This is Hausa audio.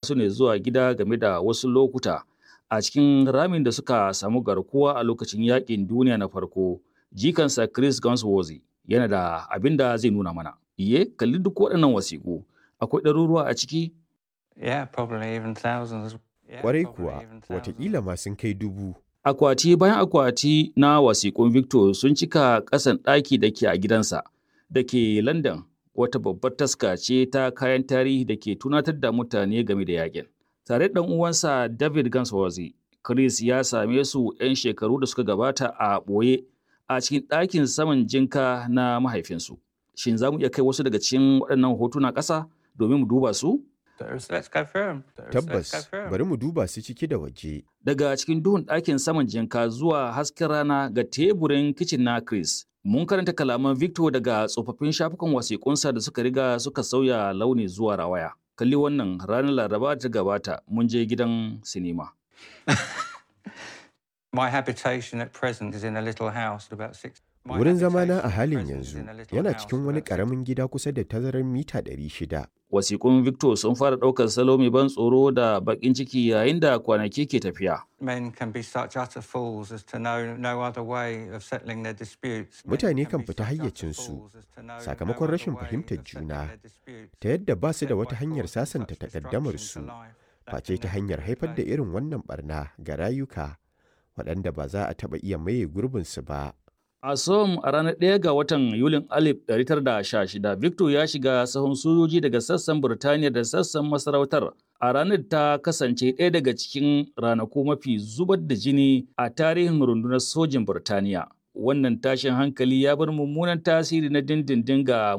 su ne zuwa gida game da wasu lokuta a cikin ramin da suka samu garkuwa a lokacin yakin duniya na farko jikansa Chris Gunsworthy yana da abin da zai nuna mana. Iye, kalli duk waɗannan wasiƙu. Akwai ɗaruruwa a ciki? Yeah, probably even thousands. Yeah, Kwarai probably kuwa, even thousands. watakila ma sun kai dubu. Akwati bayan akwati na wasiƙun Victor sun cika ƙasan ɗaki da ke a gidansa da ke London wata babbar taska ce ta kayan tarihi da ke tunatar da mutane game da yakin. Tare da ɗan uwansa David Gunsworthy, Chris ya same su 'yan shekaru da suka gabata a ɓoye a cikin ɗakin saman jinka na mahaifinsu. Shin za mu iya kai wasu daga cikin waɗannan hotuna ƙasa domin mu duba su? Let's let's go through 'em. Let's- let's go Tabbas, through 'em. bari mu duba su ciki da waje. daga cikin duhun ɗakin saman jinka zuwa hasken rana ga teburin kicin na Chris. Mun karanta kalaman Victor daga tsofaffin shafukan wasiƙunsa da suka riga suka sauya launi zuwa rawaya. Kalli wannan ranar Laraba da ta gabata mun je gidan sinima. My habitation at present is in a little house about six. My Wurin zamana habitation a at halin present is yanzu in a little yana house cikin wani about six- ƙaramin gida kusa da tazarar mita 600. Wasiƙun Victor sun fara ɗaukar salo mai ban tsoro da baƙin ciki yayin da kwanaki ke tafiya. Men can be such utter fools as to know no other way of settling their disputes. Men Mutane can kan be fita such utter hayyacinsu fools as to know no sakamakon other rashin way fahimtar of settling juna, their disputes ta yadda ba su da except wata by hanyar causing sasanta such takaddamarsu, destruction to life that face can ta never hanyar be haifar da replaced. irin wannan barna ga rayuka waɗanda ba za a taɓa iya maye gurbinsu ba. A Som a ranar 1 ga watan Yulin 1916, Victor ya shiga sahun sojoji daga sassan Burtaniya da sassan masarautar. A ranar ta kasance ɗaya daga cikin ranaku mafi zubar da jini a tarihin rundunar sojin Burtaniya. Wannan tashin hankali ya bar mummunan tasiri na dindindin ga